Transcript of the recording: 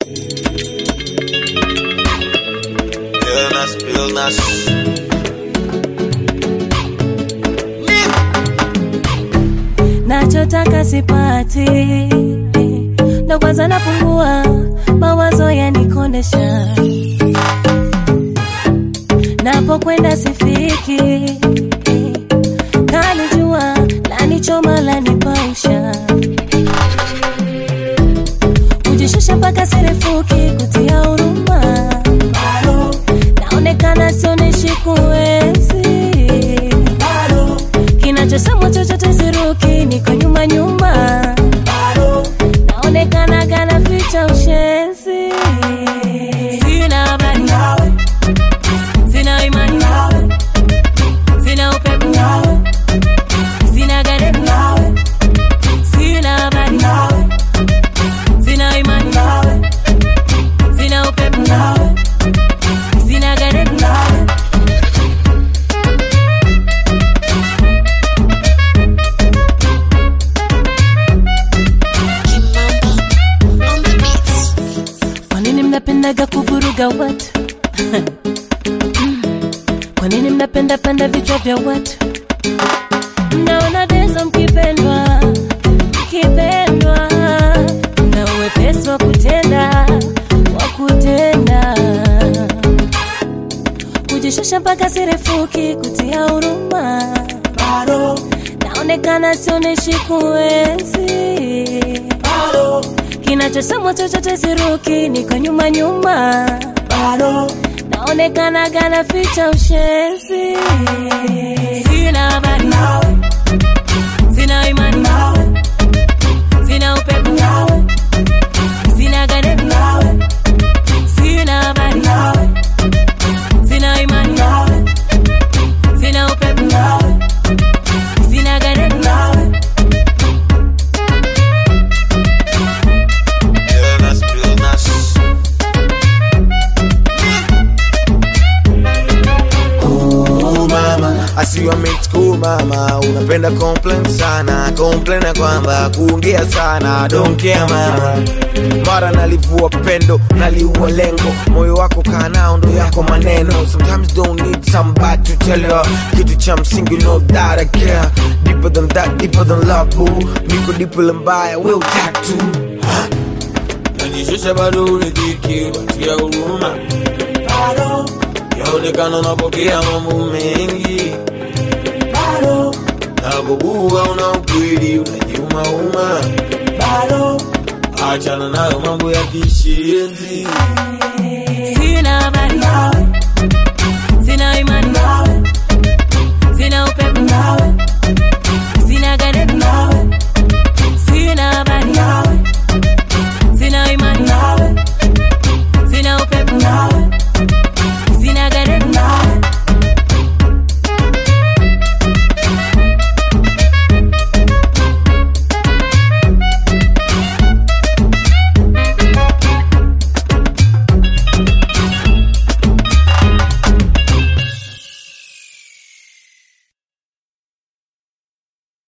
Illness, illness. nachotaka sipati, ndo kwanza napungua, mawazo yanikondesha, napokwenda sifiki, kalijua lanichoma lanipausha, kujishusha mpaka sirefuki, kutia huruma, naonekana sionyeshi kuwezi kinachosemwa chochote siruki, niko nyuma nyuma, naonekana gana ficha ushenzi, sina habari nawe, sina imani nawe, sina upepo nawe, sina gari nawe, sina habari nawe, sina imani nawe, sina upepo nawe, sina gari nawe. Kwa nini mnapendaga kuvuruga watu? Kwa nini mnapenda penda vichwa vya watu? Mnaona dezo mkipendwa, mkipendwa, na uwepesi wa kutenda, wa kutenda, kujishusha mpaka sirefuki, kutia huruma, naonekana sionyeshi kuwezi kinachosemwa chochote siruki, niko nyuma nyuma, naonekana gana ficha ushenzi, sina habari nawe, sina imani nawe, sina upepo nawe, sina gari nawe, sina habari nawe, sina imani nawe, sina upepo nawe, sina gari nawe. Illness, illness. Oh mama, I see you make school mama, unapenda complain sana, complain ya kwamba kuongea sana, don't care mama. Mara nalivua pendo, naliua lengo, moyo wako kaa nao ndo yako maneno. Sometimes don't need somebody to tell you kitu cha msingi, you know that I care. Deeper than that, deeper than love boo. Niko deeper than mbaya, will tattoo. Najishusha bado uridhiki, watia huruma. Yaonekana unapokea mambo mengi, napokuwa una ukweli unajiumauma. Achana nayo mambo ya kishenzi. Sina habari nawe,